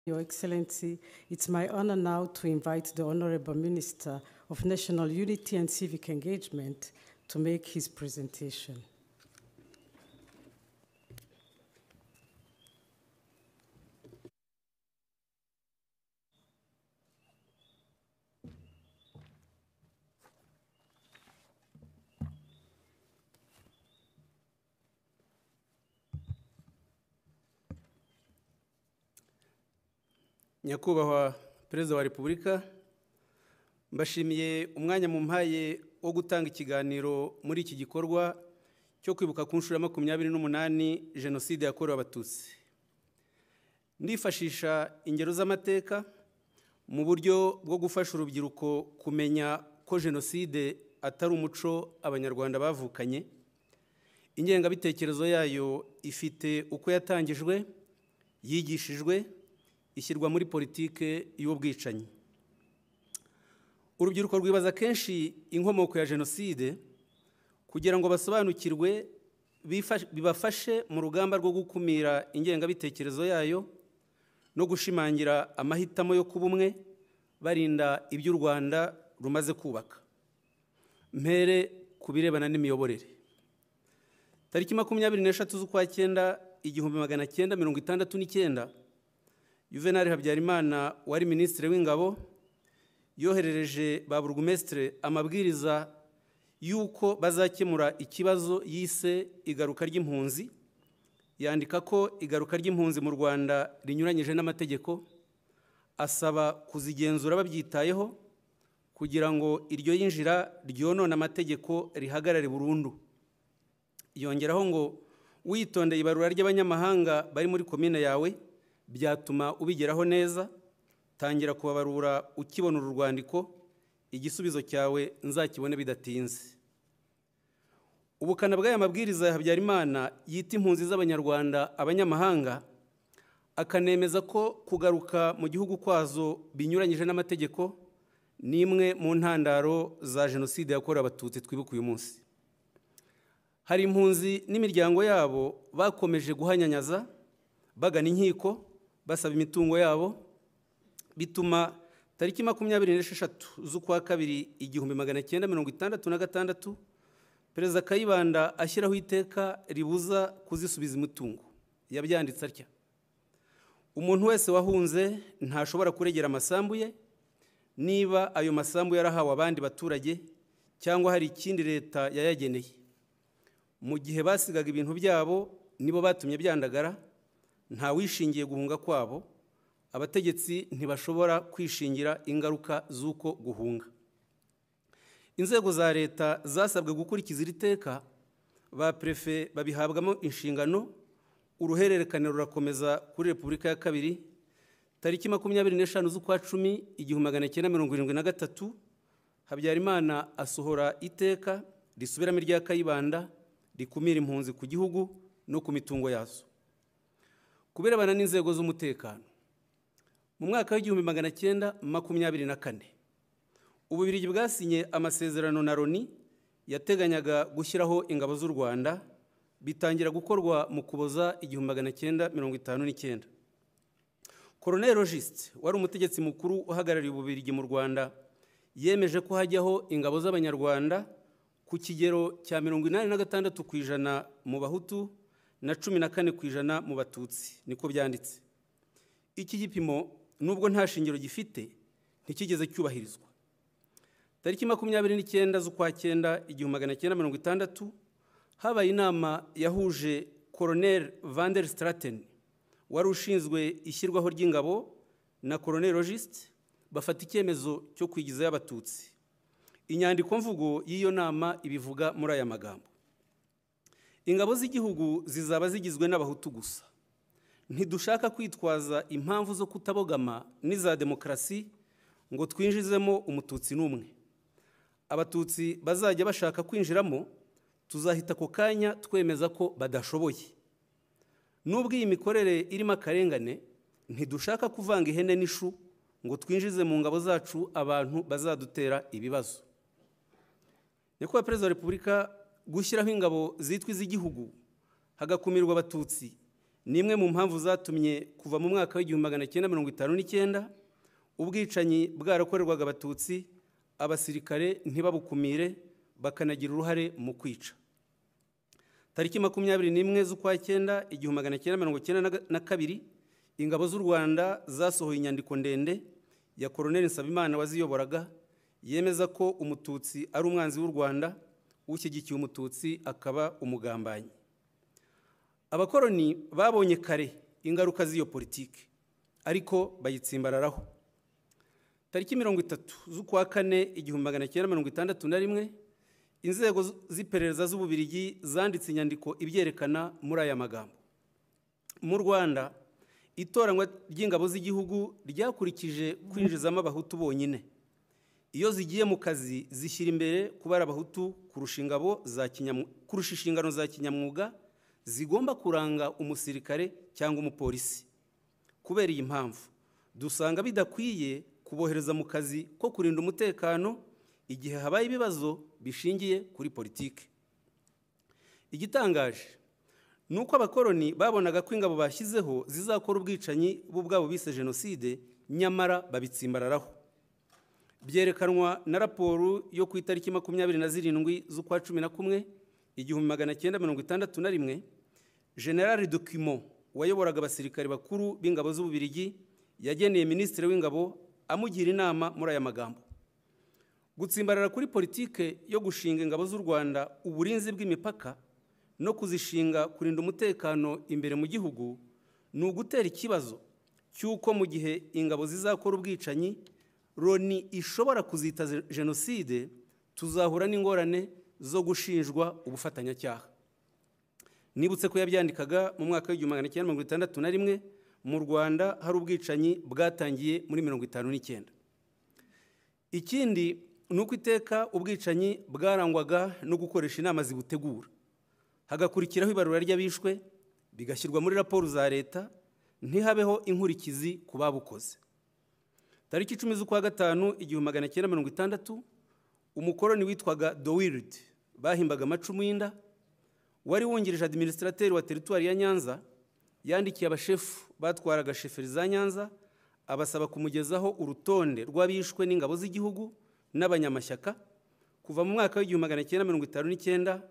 Your Excellency, it's my honor now to invite the Honorable Minister of National Unity and Civic Engagement to make his presentation. nyakubahwa perezida wa repubulika mbashimiye umwanya mu mpaye wo gutanga ikiganiro muri iki gikorwa cyo kwibuka ku nshuro ya makumyabiri n'umunani jenoside yakorewe abatutsi ndifashisha ingero z'amateka mu buryo bwo gufasha urubyiruko kumenya ko jenoside atari umuco abanyarwanda bavukanye ingengabitekerezo yayo ifite uko yatangijwe yigishijwe ishyirwa muri politike y'ubwicanyi urubyiruko rwibaza kenshi inkomoko ya jenoside kugira ngo basobanukirwe bibafashe mu rugamba rwo gukumira ingengabitekerezo yayo no gushimangira amahitamo yo kuba umwe barinda ibyo u rwanda rumaze kubaka mpere ku birebana n'imiyoborere tariki makumyabiri n'eshatu z'ukwa cyenda igihumbi magana cyenda mirongo itandatu n'icyenda Juvenal habyarimana wari minisitiri w'ingabo yoherereje ba burugumesitire amabwiriza y'uko bazakemura ikibazo yise igaruka ry'impunzi yandika ko igaruka ry'impunzi mu rwanda rinyuranyije n'amategeko asaba kuzigenzura babyitayeho kugira ngo iryo yinjira ryonona amategeko rihagarare burundu yongeraho ngo witondeye ibarura ry'abanyamahanga bari muri komine yawe byatuma ubigeraho neza tangira kubabarura ukibona uru rwandiko igisubizo cyawe nzakibone bidatinze ubukana bw'aya mabwiriza ya habyarimana yita impunzi z'abanyarwanda abanyamahanga akanemeza ko kugaruka mu gihugu kwazo binyuranyije n'amategeko ni imwe mu ntandaro za jenoside yakorewe abatutsi twibuka uyu munsi hari impunzi n'imiryango yabo bakomeje guhanyanyaza bagana inkiko basaba imitungo yabo bituma tariki makumyabiri n'esheshatu z'ukwa kabiri igihumbi magana cyenda mirongo itandatu na gatandatu perezida kayibanda ashyiraho iteka ribuza kuzisubiza imitungo yabyanditse atya umuntu wese wahunze ntashobora kuregera amasambu ye niba ayo masambu yarahawe abandi baturage cyangwa hari ikindi leta yayageneye mu gihe basigaga ibintu byabo nibo batumye byandagara wishingiye guhunga kwabo abategetsi ntibashobora kwishingira ingaruka z'uko guhunga inzego za leta zasabwe gukurikiza iri teka ba perefe babihabwamo inshingano uruhererekane rurakomeza kuri repubulika ya kabiri tariki makumyabiri n'eshanu z'ukwa cumi igihumbi magana cyenda mirongo irindwi na gatatu habyarimana asohora iteka risubiramo irya kayibanda rikumira impunzi ku gihugu no ku mitungo yazo kubirebana n'inzego z'umutekano mu mwaka w'igihumbi magana cyenda makumyabiri na kane ububirigi bwasinye amasezerano na loni yateganyaga gushyiraho ingabo z'u rwanda bitangira gukorwa mu kuboza igihumbi magana cyenda mirongo itanu n'icyenda koroneri rogisite wari umutegetsi mukuru uhagarariye ububirigi mu rwanda yemeje ko hajyaho ingabo z'abanyarwanda ku kigero cya mirongo inani na gatandatu ku ijana mu bahutu na cumi na kane ku ijana mu batutsi niko byanditse iki gipimo nubwo nta shingiro gifite ntikigeze cyubahirizwa tariki makumyabiri n'icyenda z'ukwa cyenda igihumbi magana cyenda mirongo itandatu habaye inama yahuje koroneri vanderi sitarateni wari ushinzwe ishyirwaho ry'ingabo na koroneri rogisite bafata icyemezo cyo kwigizayo abatutsi inyandikomvugo y'iyo nama ibivuga muri aya magambo ingabo z'igihugu zizaba zigizwe n'abahutu gusa ntidushaka kwitwaza impamvu zo kutabogama n'iza demokarasi ngo twinjizemo umututsi n'umwe abatutsi bazajya bashaka kwinjiramo tuzahita ako kanya twemeza ko badashoboye n'ubwo iyi mikorere irimo akarengane ntidushaka kuvanga ihene n'ishu ngo twinjize mu ngabo zacu abantu bazadutera ibibazo nyakubahwa perezida wa repubulika gushyiraho ingabo zitwa iz'igihugu hagakumirwa abatutsi ni imwe mu mpamvu zatumye kuva mu mwaka w'igihumbi magana cyenda mirongo itanu n'icyenda ubwicanyi bwarakorerwaga abatutsi abasirikare ntibabukumire bakanagira uruhare mu kwica tariki makumyabiri n'imwe z'ukwa cyenda igihumbi magana cyenda mirongo cyenda na kabiri ingabo z'u rwanda zasohoye inyandiko ndende ya koroneli nsabimana waziyoboraga yemeza ko umututsi ari umwanzi w'u rwanda ushyigikiye umututsi akaba umugambanyi abakoroni babonye kare ingaruka z'iyo politiki ariko bayitsimbararaho tariki mirongo itatu z'ukwa kane igihumbi magana cyenda mirongo itandatu na rimwe inzego z'iperereza z'ububirigi zanditse inyandiko ibyerekana muri aya magambo mu rwanda itoranywa ry'ingabo z'igihugu ryakurikije kwinjizamo abahutu bonyine iyo zigiye mu kazi zishyira imbere kubara abahutu kurusha inshingano za kinyamwuga zigomba kuranga umusirikare cyangwa umupolisi kubera iyi mpamvu dusanga bidakwiye kubohereza mu kazi ko kurinda umutekano igihe habaye ibibazo bishingiye kuri politiki igitangaje ni uko abakoroni babonaga ko ingabo bashyizeho zizakora ubwicanyi bo ubwabo bise jenoside nyamara babitsimbararaho byerekanwa na raporo yo ku itariki makumyabiri na zirindwi z'ukwa cumi na kumwe igihumbi magana cyenda mirongo itandatu na rimwe generali dokimo wayoboraga abasirikare bakuru b'ingabo z'ububirigi yageneye minisitiri w'ingabo amugira inama muri aya magambo gutsimbarara kuri politike yo gushinga ingabo z'u rwanda uburinzi bw'imipaka no kuzishinga kurinda umutekano imbere mu gihugu ni ugutera ikibazo cy'uko mu gihe ingabo zizakora ubwicanyi loni ishobora kuzita jenoside tuzahura n'ingorane zo gushinjwa ubufatanyacyaha nibutse ko yabyandikaga mu mwaka w'igihumbi magana cyenda mirongo itandatu na rimwe mu rwanda hari ubwicanyi bwatangiye muri mirongo itanu n'icyenda ikindi ni uko iteka ubwicanyi bwarangwaga no gukoresha inama zibutegura hagakurikiraho ibarura ry'abishwe bigashyirwa muri raporo za leta ntihabeho inkurikizi ku babukoze tariki icumi z'ukwa gatanu igihumbi magana cyenda mirongo itandatu umukoroni witwaga dowiridi bahimbaga amacumu y'inda wari wungirije adiminisitrateri wa teritwari ya nyanza yandikiye abashefu batwaraga sheferi za nyanza abasaba kumugezaho urutonde rw'abishwe n'ingabo z'igihugu n'abanyamashyaka kuva mu mwaka w'igihumbi magana cyenda mirongo itanu n'icyenda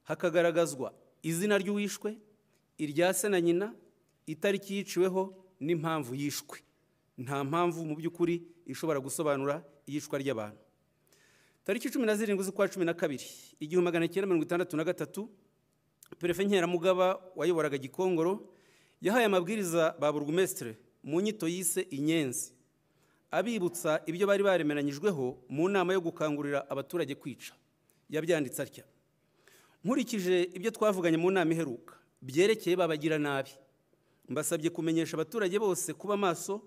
hakagaragazwa izina ry'uwishwe irya se na nyina itariki yiciweho n'impamvu yishwe nta mpamvu mu by'ukuri ishobora gusobanura iyicwa ry'abantu tariki cumi na zirindwi z'ukwa cumi na kabiri igihumbi magana cyenda mirongo itandatu na gatatu perefe nkeramugaba wayoboraga gikongoro yahaye amabwiriza ba burugumesitire mu nyito yise inyenzi abibutsa ibyo bari baremeranyijweho mu nama yo gukangurira abaturage kwica yabyanditse atya nkurikije ibyo twavuganye mu nama iheruka byerekeye babagira nabi mbasabye kumenyesha abaturage bose kuba maso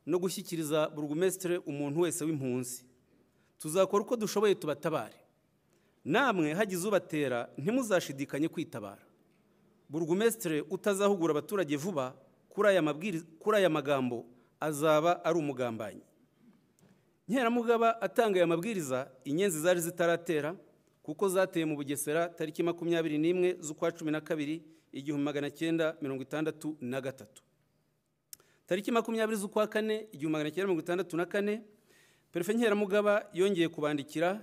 no gushyikiriza burugumesitire umuntu wese w'impunzi tuzakora uko dushoboye tubatabare namwe hagize ubatera ntimuzashidikanye kwitabara burugumesitire utazahugura abaturage vuba kuri aya magambo azaba ari umugambanyi nkeramugaba atanga aya mabwiriza inyenzi zari zitaratera kuko zateye mu bugesera tariki makumyabiri n'imwe z'ukwa cumi na kabiri igihumbi magana cyenda mirongo itandatu na gatatu tariki makumyabiri z'ukwa kane igihumbi magana cyenda mirongo itandatu na kane perefe nkeramugaba yongeye kubandikira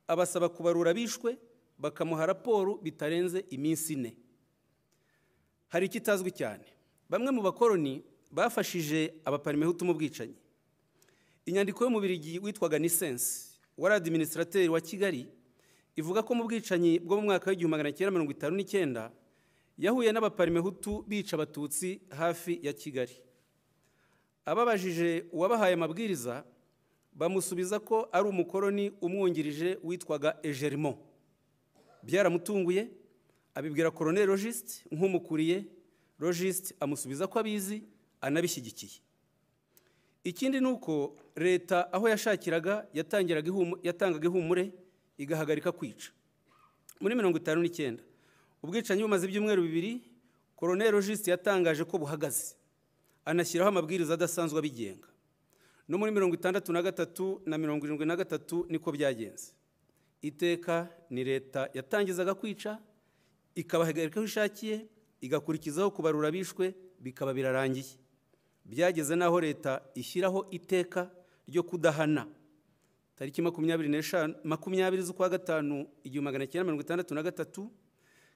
abasaba kubarura abishwe bakamuha raporo bitarenze iminsi ine hari ikitazwi cyane bamwe mu bakoroni bafashije abaparimehutu mu bwicanyi inyandiko y'umubirigi witwaga nisense wari adiminisitrateri wa kigali ivuga ko mu bwicanyi bwo mu mwaka w'igihumbi magana cyenda mirongo itanu n'icyenda yahuye n'abaparimehutu bica abatutsi hafi ya kigali ababajije uwabahaye amabwiriza bamusubiza ko ari umukoroni umwungirije witwaga ejerimo byaramutunguye abibwira koroneri rogisite nk'umukuriye rogisite amusubiza ko abizi anabishyigikiye ikindi ni uko leta aho yashakiraga yatangaga ihumure igahagarika kwica muri mirongo itanu n'icyenda ubwicanyi bumaze ibyumweru bibiri koroneri rogisite yatangaje ko buhagaze anashyiraho amabwiriza adasanzwe abigenga no muri mirongo itandatu na gatatu na mirongo irindwi na gatatu niko byagenze iteka ni leta yatangizaga kwica ikabahagarika aho ishakiye igakurikizaho kubarura abishwe bikaba birarangiye byageze n'aho leta ishyiraho iteka ryo kudahana tariki makumyabiri n'eshanu makumyabiri z'ukwa gatanu igihumbi magana cyenda mirongo itandatu na gatatu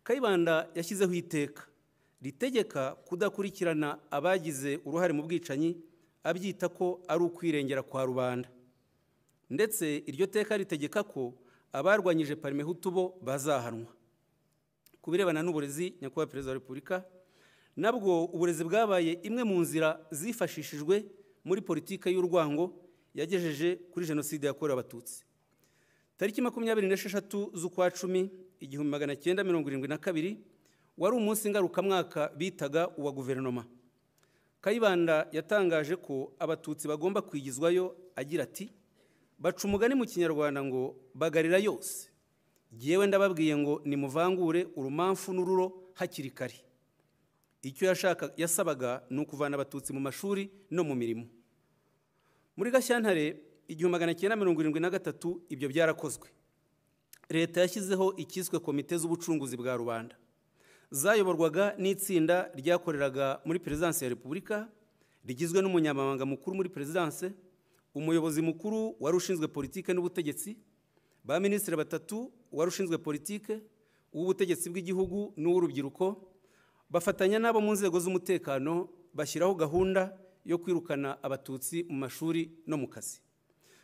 kayibanda yashyizeho iteka ritegeka kudakurikirana abagize uruhare mu bwicanyi abyita ko ari ukwirengera kwa rubanda ndetse iryo teka ritegeka ko abarwanyije parime bo bazahanwa ku birebana n'uburezi nyakubahwa perezida wa repubulika nabwo uburezi bwabaye imwe mu nzira zifashishijwe muri politiki y'urwango yagejeje kuri jenoside yakorewe abatutsi tariki makumyabiri n'esheshatu z'ukwa cumi igihumbi magana cyenda mirongo irindwi na kabiri wari umunsi ngarukamwaka bitaga uwa guverinoma kayibanda yatangaje ko abatutsi bagomba kwigizwayo agira ati baca umugani mu kinyarwanda ngo bagarira yose ngewe ndababwiye ngo nimuvangure urumamfu n'ururo hakiri kare icyo yasabaga ni ukuvana abatutsi mu mashuri no mu mirimo muri gashyantare igihumbi magana cyenda mirongo irindwi na gatatu ibyo byarakozwe leta yashyizeho icyiswe komite z'ubucunguzi bwa rubanda zayoborwaga n'itsinda ryakoreraga muri perezidansi ya repubulika rigizwe n'umunyamabanga mukuru muri perezidansi umuyobozi mukuru wari ushinzwe politike n'ubutegetsi ba minisitiri batatu wari ushinzwe politike uw'ubutegetsi bw'igihugu n'uw'urubyiruko bafatanya n'abo mu nzego z'umutekano bashyiraho gahunda yo kwirukana abatutsi mu mashuri no mu kazi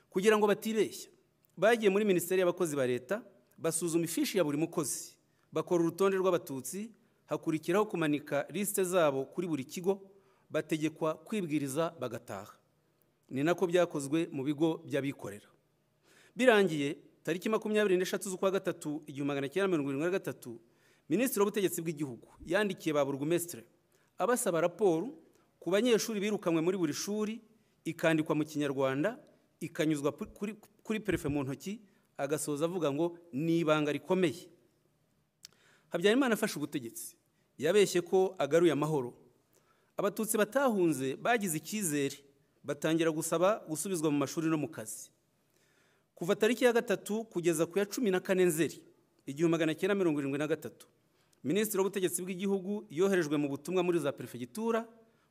kugira ngo batibeshya bagiye muri minisiteri y'abakozi ba leta basuzuma ifishi ya buri mukozi bakora urutonde rw'abatutsi hakurikiraho kumanika lisite zabo kuri buri kigo bategekwa kwibwiriza bagataha ni nako byakozwe mu bigo by'abikorera birangiye tariki makumyabiri n'eshatu z'ukwa gatatu igihumbi magana cyenda mirongo irindwi na gatatu minisitiri w'ubutegetsi bw'igihugu yandikiye ba burugumesitire abasaba raporo ku banyeshuri birukanywe muri buri shuri ikandikwa mu kinyarwanda ikanyuzwa kuri perefe mu ntoki agasoza avuga ngo ni ibanga rikomeye habyarimana afashe ubutegetsi yabeshye ko agaruye amahoro abatutsi batahunze bagize icyizere batangira gusaba gusubizwa mu mashuri no mu kazi kuva tariki ya gatatu kugeza ku ya cumi na kane nzeri igihumbi magana cyenda mirongo irindwi na gatatu minisitiri w'ubutegetsi bw'igihugu yoherejwe mu butumwa muri za perefegitura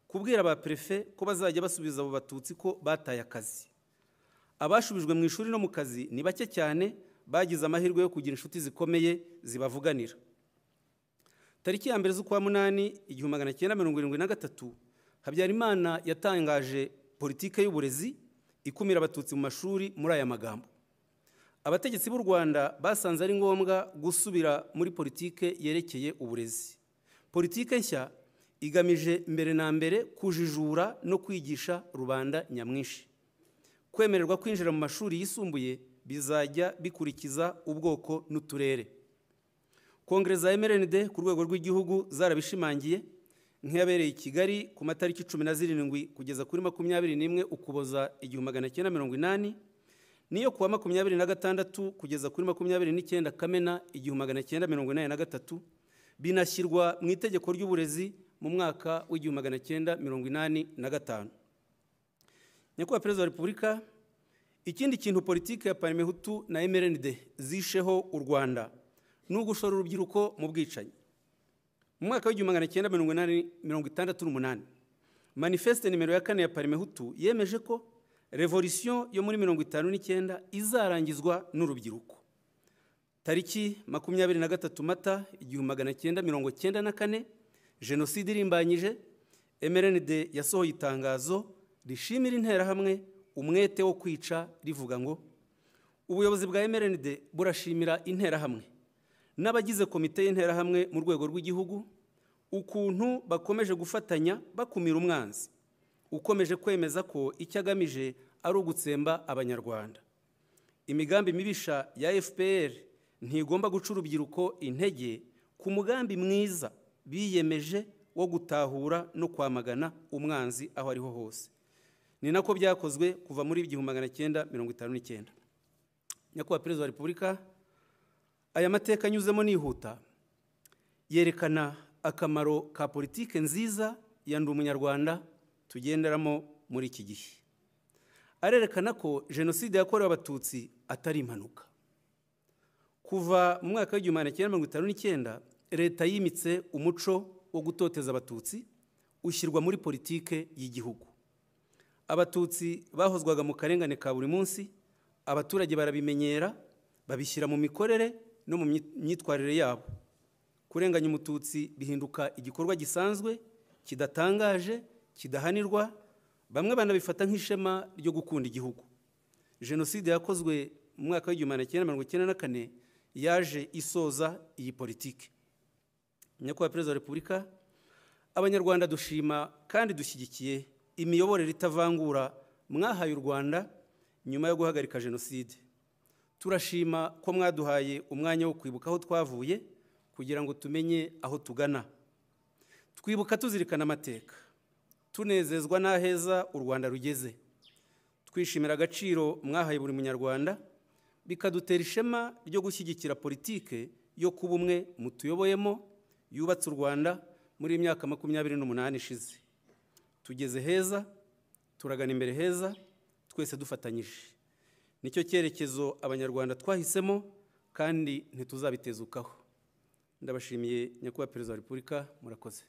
kubwira ba perefe ko bazajya basubiza abo batutsi ko bataye akazi abashubijwe mu ishuri no mu kazi ni bake cyane bagize amahirwe yo kugira inshuti zikomeye zibavuganira tariki ya mbere z'ukwa munani igihumbi magana cyenda mirongo irindwi na gatatu habyarimana yatangaje politike y'uburezi ikumira abatutsi mu mashuri muri aya magambo abategetsi b'u rwanda basanze ari ngombwa gusubira muri politike yerekeye uburezi politike nshya igamije mbere na mbere kujijura no kwigisha rubanda nyamwinshi kwemererwa kwinjira mu mashuri yisumbuye bizajya bikurikiza ubwoko n'uturere kongere za mrnd ku rwego rw'igihugu zarabishimangiye nk'iyabereye i kigali ku matariki cumi na zirindwi kugeza kuri makumyabiri n'imwe ukuboza igihumbi magana cyenda mirongo inani n'iyo kuwa makumyabiri na gatandatu kugeza kuri makumyabiri n'icyenda kamena igihumbi magana cyenda mirongo inani na gatatu binashyirwa mu itegeko ry'uburezi mu mwaka w'igihumbi magana cyenda mirongo inani na gatanu nyakubahwa perezida wa repubulika ikindi kintu politiki ya parimehutu na mrnd zisheho u rwanda ni ugushora urubyiruko mu bwicanyi mu mwaka w'igihumbi magana cyenda mirongo inani mirongo itandatu n'umunani manifeste nimero ya kane ya parimehutu yemeje ko revolisiyo yo muri mirongo itanu n'icyenda izarangizwa n'urubyiruko tariki makumyabiri na gatatu mata igihumbi magana cyenda mirongo cyenda na kane jenoside irimbanyije mrnd yasohoye itangazo rishimira interahamwe umwete wo kwica rivuga ngo ubuyobozi bwa mrnd burashimira interahamwe n'abagize komite y'interahamwe mu rwego rw'igihugu ukuntu bakomeje gufatanya bakumira umwanzi ukomeje kwemeza ko icyo agamije ari ugutsemba abanyarwanda imigambi mibisha ya fpr ntigomba guca urubyiruko intege ku mugambi mwiza biyemeje wo gutahura no kwamagana umwanzi aho ariho hose ni nako byakozwe kuva muri igihumbi magana cyenda mirongo itanu n'icyenda nyakubahwa perezida wa repubulika aya mateka anyuzemo nihuta yerekana akamaro ka politike nziza ya ndi umunyarwanda tugenderamo muri iki gihe arerekana ko jenoside yakorewe abatutsi atari impanuka kuva mu mwaka w'igihumbi magana cyenda mirongo itanu n'icyenda leta yimitse umuco wo gutoteza abatutsi ushyirwa muri politike y'igihugu abatutsi bahozwaga mu karengane ka buri munsi abaturage barabimenyera babishyira mu mikorere no mu myitwarire yabo kurenganya umututsi bihinduka igikorwa gisanzwe kidatangaje kidahanirwa bamwe banabifata nk'ishema ryo gukunda igihugu jenoside yakozwe mu mwaka w'igihumbi magana cyenda mirongo icyenda na kane yaje isoza iyi politiki nyakubahwa perezida wa repubulika abanyarwanda dushima kandi dushyigikiye imiyoborere itavangura mwahaye u rwanda nyuma yo guhagarika jenoside turashima ko mwaduhaye umwanya wo kwibuka aho twavuye kugira ngo tumenye aho tugana twibuka tuzirikana amateka tunezezwa n'aheza u rwanda rugeze twishimira agaciro mwahaye buri munyarwanda bikadutera ishema ryo gushyigikira politike yo kuba umwe mutuyoboyemo yubatse u rwanda muri iyi myaka makumyabiri n'umunani ishize tugeze heza turagana imbere heza twese dufatanyije nicyo cyerekezo abanyarwanda twahisemo kandi ntituzabitezukaho ndabashimiye nyakubahwa perezida wa repubulika murakoze